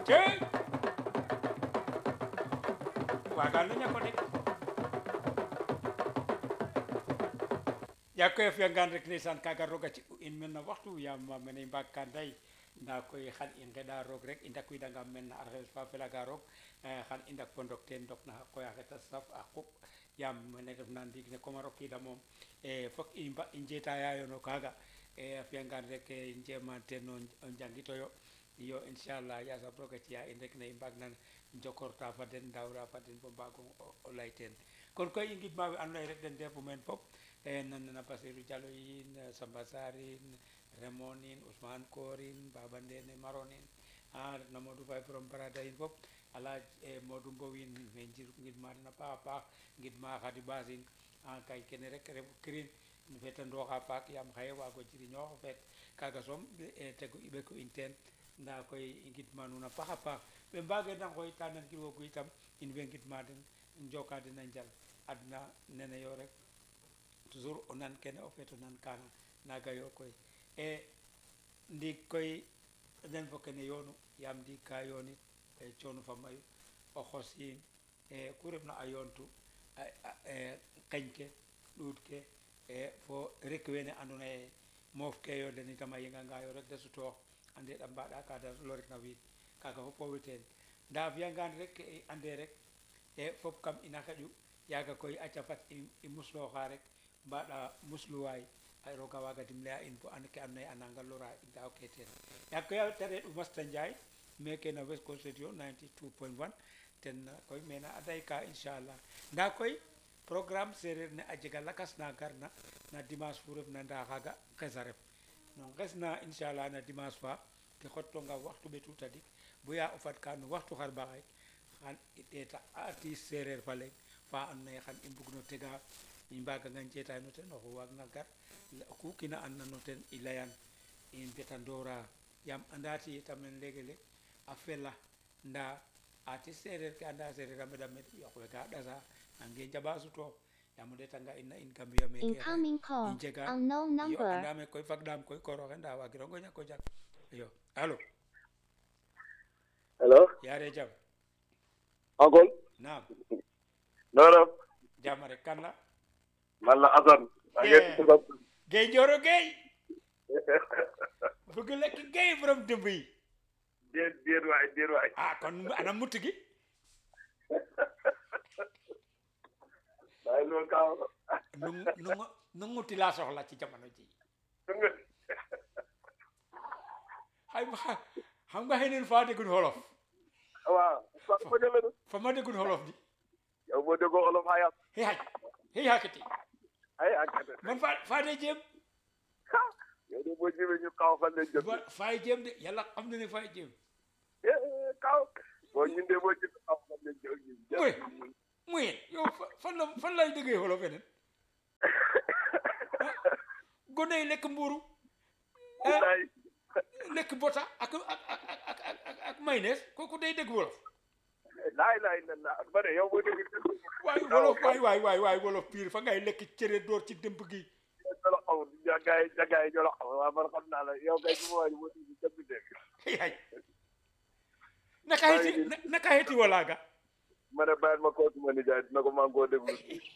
cey waagaan lu ñako de yaa koy fiyangaan rek ndeysaan kaaga roga ci u in men na waxtu yaam mene i mbaag ka nday nda koy xan i ngeɗa roog rek i ndakwiidanga men na arxes fa felaga roog xan i ndak fo ndok teen ndok na xa qoy axe ta saf a quɓ yaam mene refna ndiig ne comme a rokiida moom e fok i mba i njetaya no kaaga e a fiyangaan rek i njema teen o njangitoyo iyo inchallah yasam roga ciya in rek ne i mbaag na njokorta fa den ndawra fa den bo mbaago o lay teen kon koy i ngidma we andoona ye rek den ndefu meen fop e nanena Basirou Diallo yin Samba Sarr in Raymond in Ousmane Kor in Baba Ndene Maron in a retna Modou Faye from Barada in fop alaj e Modou Mbow in me njir ngidma den a paax a paax ngidma Khady Bass in a kay kene rek refu kirin in feetandooxa paak yaam xaye waago jirñoox feet kaaga soom e tegu i ɓeku in teen nda koy i ngidma nuun a paax a paax we mbageena ngooyta nangilwoogu itam in way ngidma den njoka den a njal adna nene yo rek toujours o nan kene o feet o nan kaana naaga yo koy e ndiig koy den fo kene yoonu yaam ndiig ka yoonit e coono fa mayu o xosiin e ku refna a yoontu qeñ ke ɗuut ke e fo rek wene andoona ye moof ke yo den itam a yenganga yo rek da sutoox a ndeeɗ a mbaɗa ka da loritna wiin kaaga fop owey teen nda a fiyangaan rek i ande rek e fop kam ina xeƴu yaaga koy aca fat i muslooxa rek mbaɗa musluwaay ay roga waaga dimle'a in bo an ke andoona yee a nanga lora in daaw ke teen yaag koy te re'u Masta Ndiaye meke no West Coast Radio 92.1 ten koy mene a dayka inchallah nda koy programme sereer ne a jega lakas na garna na dimanche fu refna nda xaaga nges a ref no nges na inchallah na dimanche fa ke xottonga waxtu ɓetu tadik boya o fad ka no waxtu xarɓaxay xan i ɗeeta artiste sereer fa leŋ fa andoona yee xan i mbug no tega i mbaganga njeetaay no ten oxu waagna gar ku kina andna no ten i layan i mbetandora yaam anda ti itam leeg leeg a fela nda artiste sereer ke anda sereer a meɗa meɗ yoq we ga ɗasa nange njaɓa sutoox yaam o ɗeetanga ina in Gambia meke Incoming i call. njega Unknown yo number. andame koy fagɗaam koy kooroxe nda wagirongo ñako jak iyo alo hello yaare jam uncle naam no no jam rek kan la man la Assane maa ngi Yeah. tudd Guèye Ndioro Guèye bëgg lekk Guèye borom dëmb yi déet déet waay déet waay ah kon ana mutt gi waaye loolu kaaw nu nu nu nguti laa soxla ci jamono ji xay ma xam nga xëy neen faa déggun xolof waaw fa fa jëlee na fa ma déggun xolof di yow boo déggoo olof xayat xëy xaj xëy xakiti ay enquête man faa faa dee jéem yow de boo jëmee ñu kaw fan lañ jëm fa faay jéem de yàlla xam na ne faay jéem kaw boo ñundee boo jëm kaw fan lañ jëm muy muy yow fa- fan la fan lay déggee xolof feneen gone yi lekk mbuuru eh, wallaay lekk bota ak ak ak ak ak ak ak mayonnaise kooku day dégg wolof laay laay lan la ba ne yow boo dégg waay wolof waay waay waay waay wolof piir fa ngay lekk cere door ci dëmb gi ñoo la xamul jagaay jagaay ñoo la xamul waaw man xam naa la yow kay su ma waay boo dégg jëm dégg yaay naka heti na- naka heti walaaga ma ne bàyyil ma koo suma nijaay dina ko maa ngi koo déglu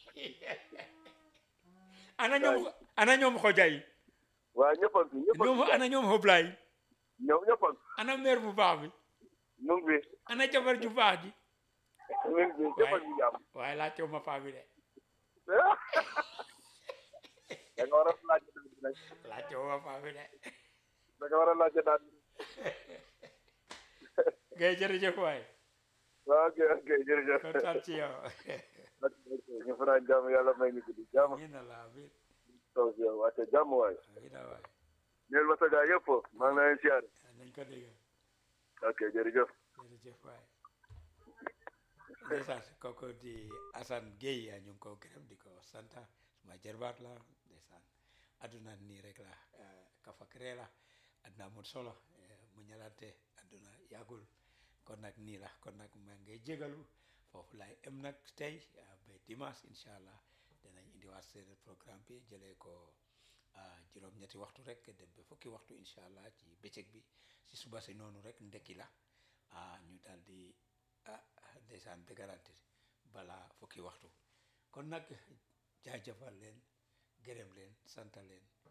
ana ñoom ana ñoom xojay waaw ñëppan fi ñëppan ñoom ana ñoom xoblay ñëw ñëppan ana mère bu baax bi ñu ngi fi ana jabar ju baax ji ñu ngi fi ñëppan fi jàmm waaye laa teew ma paa bi de da nga war a laajte daal bi nag laa teew ma paa bi de da nga war a laajte daal bi ngay jërëjëf waay waaw ok ok jërëjëf kontaan ci yow ñu fanaan jàmm yàlla may ñu guddi jàmm amiin allah amiin taw si yow wàcce jàmm waay amiin waay ñeel ma sa gaa yëpp maa ngi leen siyaare nañ ko dégg ok jërëjëf jërëjëf waay ndeysaan kooku di Assane Gueye ñu ngi ko gërëm di ko sant suma jarbaat la ndeysaan aduna nii rek la eh, kafakre la aduna amul solo eh, mu ñalante aduna yàggul kon nag nii la kon nag maa ngi jégalu foofu laay em nag tey eh, ba dimanche incha allah danañ indiwaat seen programme bi jëlee ko ah, juróom-ñetti waxtu rek dem ba fukki waxtu incha allah ci bëccëg bi si suba si noonu rek ndekki la ah ñu ndeysaan bégarante balaa fukki waxtu kon nag jaajëfal leen gërëm leen sant leen